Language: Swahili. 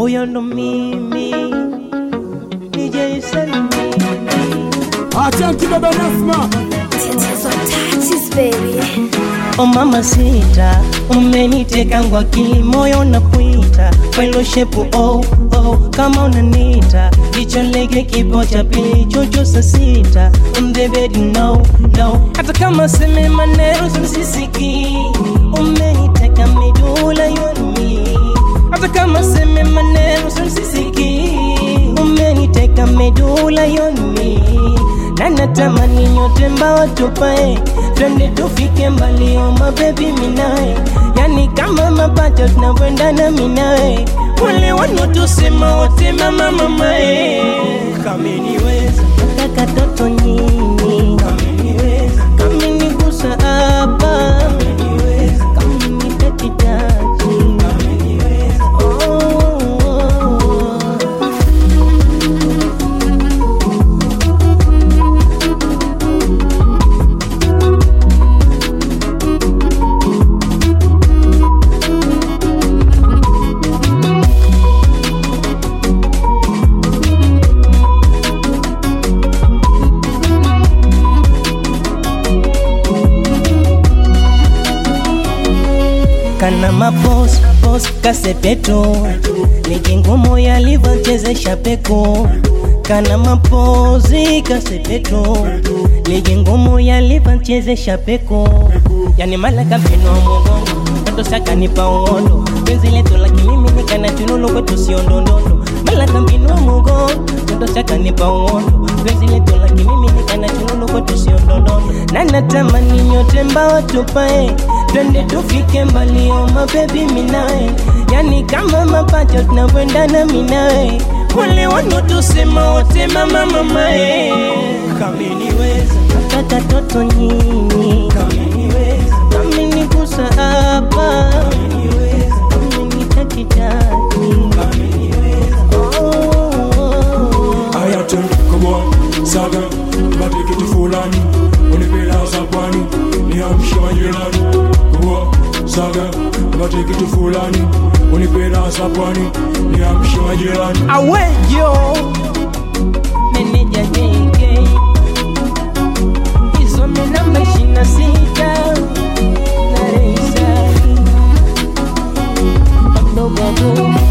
huyo ndo mimi DJ Salimini Atanki baba Nasma Tatizo touches baby. O mama sita, umeniteka kwa akili, moyo na kuita kwelo shepu oh, oh, kama unanita jicho lege kipo cha pili chocho saa sita mbebe no, no. hata kama seme maneno sisiki umeniteka midula yoni hata kama seme maneno sisiki umeniteka medula yoni na natamani nyote mbawa tupae twende tufike mbali oh mabebi minae yani kama mapacha tunavyoendana minae wale wanotusema wote mama mamae kameniweza nataka toto nyinyi kameniweza kamenigusa hapa kameniweza kamenitakitaji kameniweza oh, oh, oh. kana mapos pos kasepeto ligi ngumu yalivyochezesha peko kana mapozi kasepeto ligi ngumu yalivyochezesha peko yani malaka mpino wa mugongo katosaka nipa uondo penzi letu la kimimi nikana chunulo kwetu sio ndondondo malaka mpino wa mugongo katosaka nipa uondo penzi letu la kimimi nikana chunulo kwetu sio ndondondo na natamani nyote mbawa tupae twende tufike mbali oh mabebi minae yani kama mapacha tunavyoendana minae wale wanotusema wote mama mamae kameniweza nataka toto nyinyi kameniweza kamenigusa hapa kameniweza kamenitakitaki kameniweza oh, oh, oh. Ayatem, come on, saga Tubatikiti fulani Unipela za pwani Niamshe majirani Come on, saga Tubatikiti fulani Unipela za pwani Niamshe majirani awejo meneja JK isome namba ishirini na sita na reisari mdogo